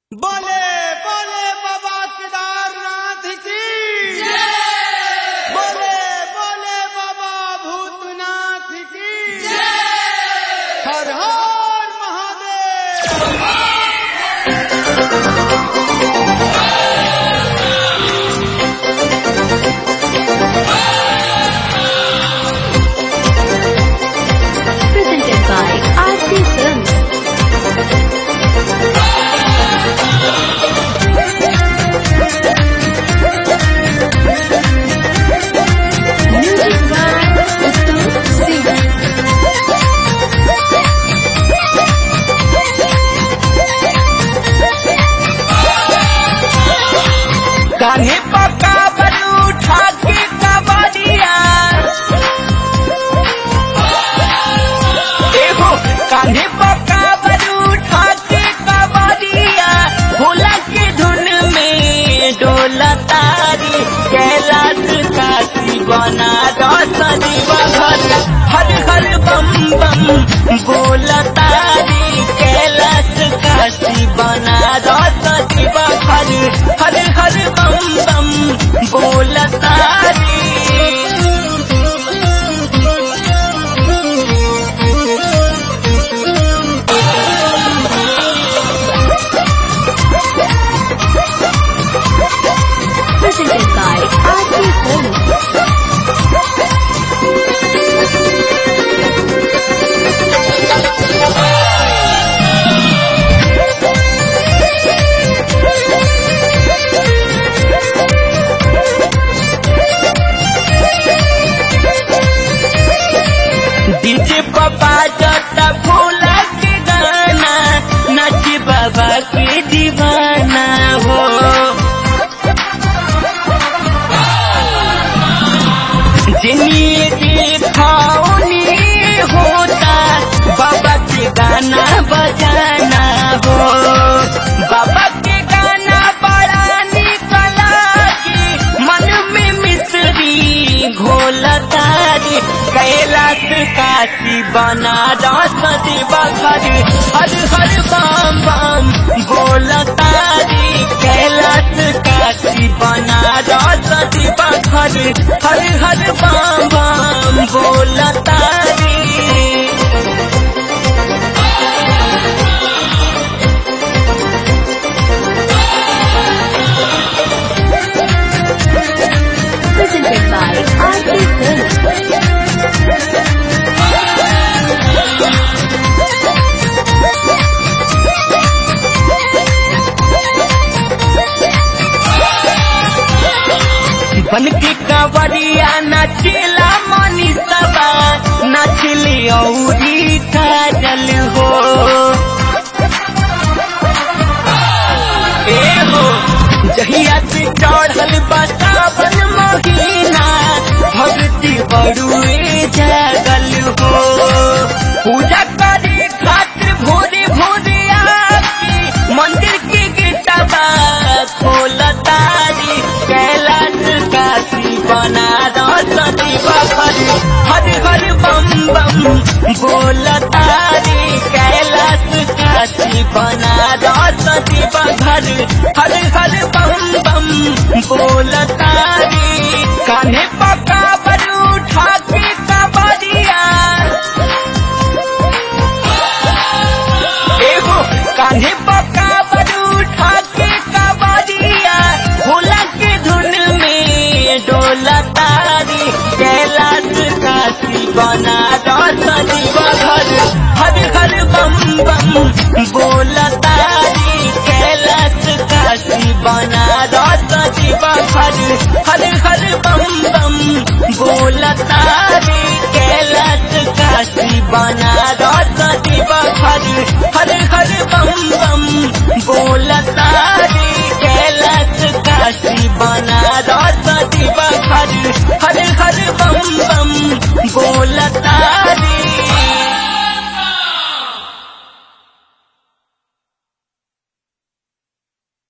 बोले बोले बाबा केदारनाथ की बोले बोले बाबा भूतनाथ की हर हर Mahadev presented by Aarti Films. Music by Uttam Singh. कान्हे पक्का बलू उठा के कबड़िया देखो कान्हे पक्का बलू उठा के कबड़िया भोला के धुन में डोला तारी कैलाश काशी बना रसदी बघर हर हर बम बम बोला तारी कैलाश काशी बना रसदी बघर हर हर बम बम बोला तारी Presented by Aarti Films. DJ पापा जता भोला के गाना नच बाबा के दीवाना हो जिन्हें देखाओ नी होता बाबा के गाना बजाना हो बाबा के गाना बड़ा निकला की मन में मिश्री घोला तारी कैलाश काशी बना रसदी बखर हर हर बम बम बोला तारी कैलाश काशी बना रसदी बखर हर हर बम बम बोला तारी Presented by Aarti Films. बन के कांवरिया नाचेला मनी सबा नाचली औरी काजल हो ए हो जहिया से चढ़ल बतावन महीना भक्ति बड़ुए जागल हो पूजा कर